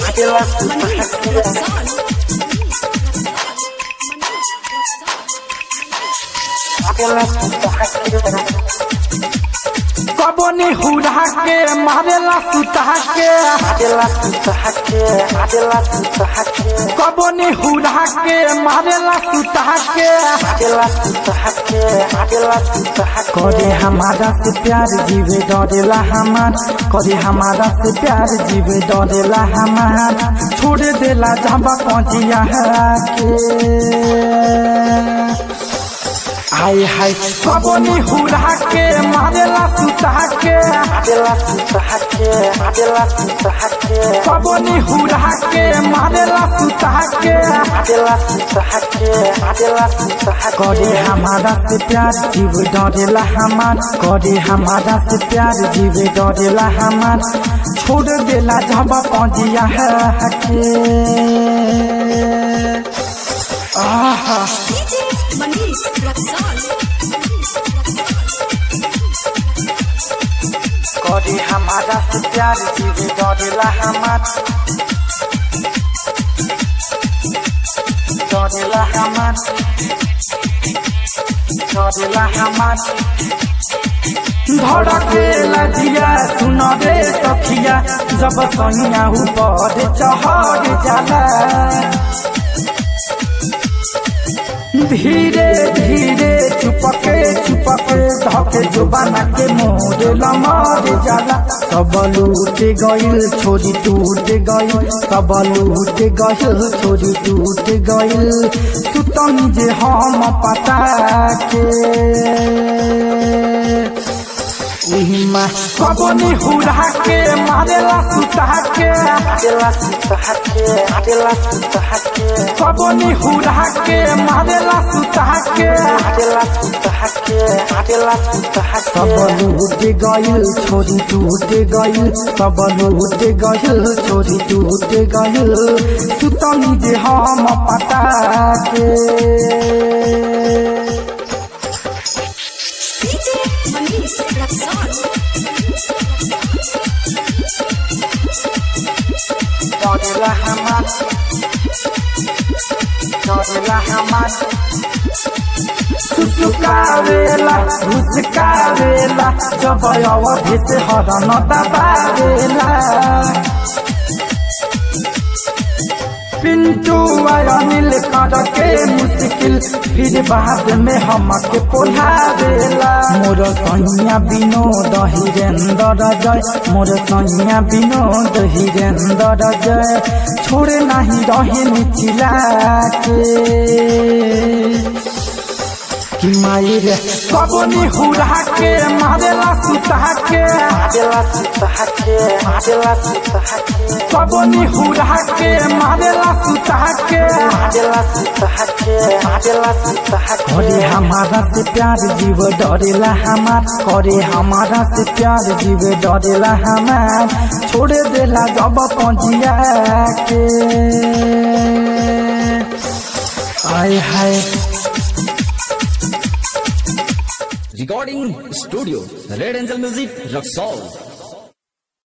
कबनी हुड़ा के मारेला सुता के कबनी हुड़ा के मारेला सुता के करे हमारा से प्यार जीवे डरेला हमार करे हमारा से प्यार जीवे डरेला हमार छोड़ देला जब पहुंचिया के हाय हाय कबनी हुड़ा के मारेला सुता के कबनी हुड़ा के मारेला सुता के करे हमारा से प्यार जीव डरेला हमार करे हमारा से प्यार जीव डरेला हमार छोड़ देला जब पहुंचिया के आहा मनीष रक्सौल करे हमारा से प्यार जीवे डरेला हमार डरेला हमार डरेला हमार धड़केला दिया सुन रे सखिया जब सैया ऊपर चढ़ जाला धीरे धीरे चुपके चुपके धके जुबाना के मोरे लमर जाला सब लूट गइल छोरी टूट गइल सब लूट गइल छोरी टूट गइल सुतनी जे हम पता के उहिमा कबनी हुड़ा के मारेला सुता के कबनी हुड़ा के मारेला सुता के सब लूट गइल छोरी टूट गइल सब लूट गइल छोरी टूट गइल सुतनी जे हम पता के डीजे मनीष रक्सौल डरेला हमार डरेला हमार सुसुकावेला घुसकावेला जब अवधि से हरन दबावेला पिंटू अनिल कर के मुश्किल फिर बाद में हमके पोलावेला मोर सैया विनोद हिरेंद्र जय मोर सैया विनोद हिरेंद्र जय छोड़े नहीं रहे निचिला के कि माई रे कबनी हुड़ा के मारेला सुता के कबनी हुड़ा के मारेला सुता के करे हमारा से प्यार जीव डरेला हमार करे हमारा से प्यार जीव डरेला हमार छोड़ देला जब पहुंचिया के आय हाय Recording Studio Red Angel Music Rock